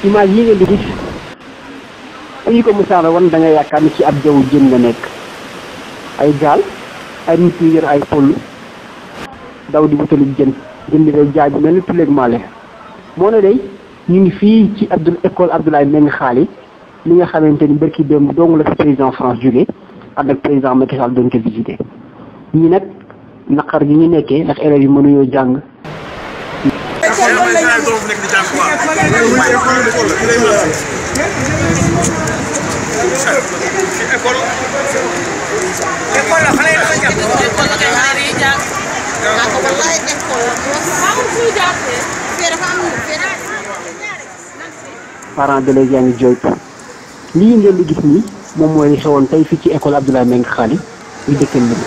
image yi ngeen di gis fu ñu ko misaala wan da nga yaakaar ni ci ab jaww jën nga nekk ay gaal ay nit yu yor ay poll daw di wutali jën jën di day jaay bi mel ni tuleeg maale moo ne day ñu ngi fii ci Abdoul école Abdoulaye Mbengue Xaali li nga xamante ni barki démb dong la fi président France jógee ànd ak président Macky Sall doon ko visité ñi nag naqar gi ñu nekkee ndax élèves yi mënuñoo jàng parents d'élèves yaa ngi jooytu lii ngeen di gis nii moom mooy li xewoon tey fii ci école Abdoulaye Mbengue Xaali ñu dëkkal lim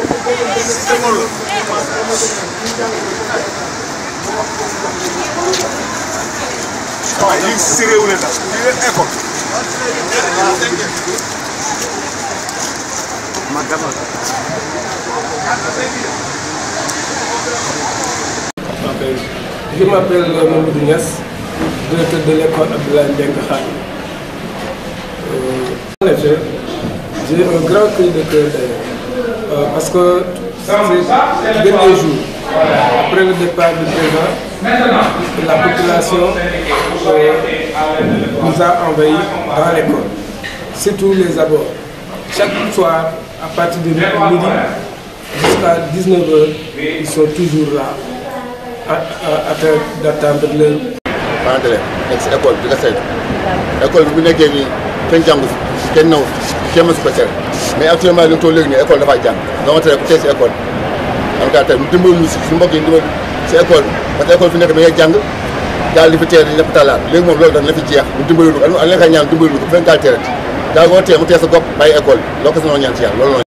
waaw lii si réew la tax lii la école. ma demal. Je m'appelle Mamadou Niass, directeur de l'école Abdoulaye Mbengue Khali. Euh, en effet, j'ai un grand cri de cœur d'ailleurs, euh, parce que ces derniers jours, après le départ du président, la population euh, nous a envahis dans l'école, surtout les abords. Chaque soir, à partir de midi jusqu'à 19h, ils sont toujours là, à, à, à train d'attendre leur parents d'élèves nekk si école bi di ko saytu école bi bu nekkee nii kenn jàngu fi kenn naw fi kenn mësu ko tere mais actuellement li nga toll léegi nii école dafay jàng dama tere ku tey si école en tout cas tey mu dimbali ñu si suñu mbokk yi dimbali si école bi parce que école fi nekk da ngay jàng gaal di fi teer di ñëpp talaat léegi moom loolu dana la fi jeex mu dimbali lu ko ak li nga xam ñaan dimbali lu ko bu fekkee gaal teerati gaal goo tee mu tee sa gopp bàyyi école bi loo ko si noo ñaan ci yàlla loolu